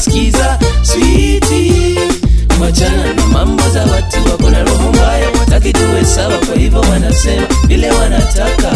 skiza switi wachana na mambo za watu wako na roho mbaya wataki tuwe sawa kwa hivyo wanasema vile wanataka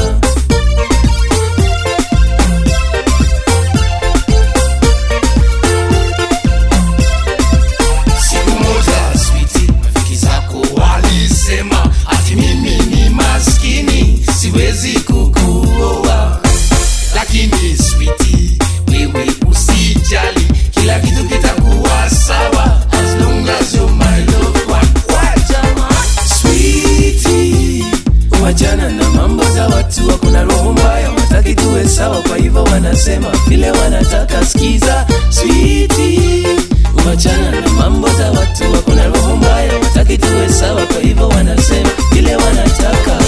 siku moja switi rafiki zako walisema ati mimi ni maskini siwezi kukuoa lakini switi wewe usijali kila kitu kitakuwa sawa as long as you're my loved one. Wajama. switi wachana na mambo za watu wako na roho mbaya wataki tuwe sawa kwa hivyo wanasema vile wanataka skiza switi wachana na mambo za watu wako na roho mbaya wataki tuwe sawa kwa hivyo wanasema vile wanataka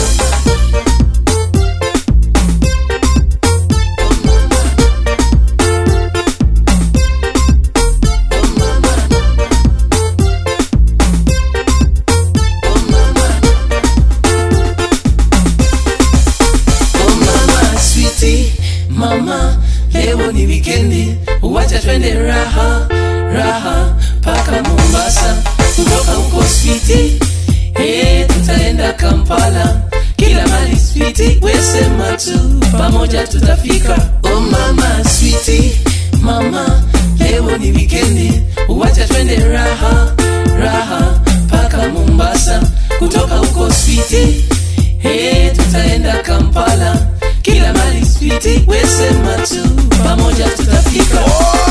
Oh mama switi mama leo ni wikendi wacha twende raha raha paka mombasa kutoka huko switi hey, tutaenda kampala kila mali switi wesema tu pamoja tutafika oh mama switi mama leo ni wikendi wacha twende raha raha paka mombasa kutoka huko switi hey, tutaenda kampala kila mali switi wesema tu pamoja tutafika Oh,